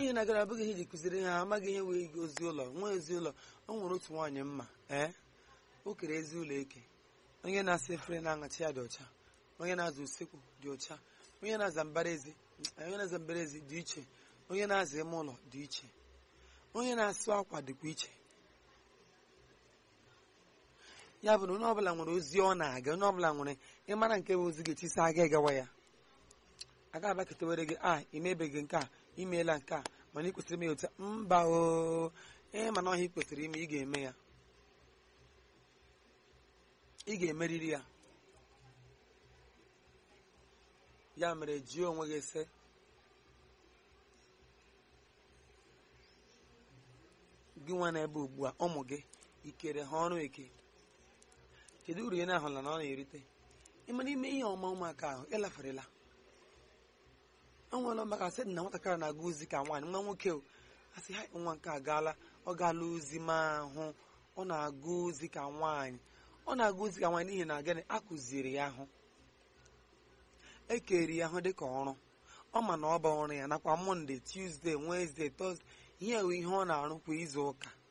ihe na-agara abụghị ihe iji kụziri ha amaghị ihe wee ozi ụlọ nwa ezi ụlọ o nwere otu nwaanyị mma ee o kere ezi ụlọ eke onye na-asa efere na-aṅachi ya dị ọcha onye na-aza usekwu dị ọcha onye na-aza mbara ezi onye na-aza mbara ezi dị iche onye na-aza ime ụlọ dị iche onye na-asụ akwa dịkwa iche ya bụ na onye ọbụla nwere ozi ọ na-aga onye ọbụla nwere ịmara nke bụ ozi ga-etisa aga ịgawa ya aga abaketewere gị a imebeghị nke a imeela nke a mana ị kwesịrị ime ya otu a." mba o ee mana ọhịa ị kwesịrị ime ị ga-eme ya ị ga-emeriri ya ya mere jụọ onwe gị sị gị nwa na-ebe ugbu a ụmụ gị ikere ha ọrụ eke kedu uru ị na-ahụla na ọ na-erite ịmara ime ihe ọma ụmụaka ahụ ịlaferela o nwere maka sị na nwatakịrị na-aga ozi ka nwaanyị nwa nwoke o asị ha nwa nke agaala ọ gaala ozi ma ahụ ọ na-aga ozi ka nwaanyị ọ na-aga ozi ka nwaanyị n'ihi na gịnị a kụziri ya ahụ ekeri ya ahụ dịka ọrụ ọ ma na ọ bụ ọrụ ya nakwa mọnde tuzdee wenezdee tọzdee ihe ewe ihe ọ na-arụ kwa izu ụka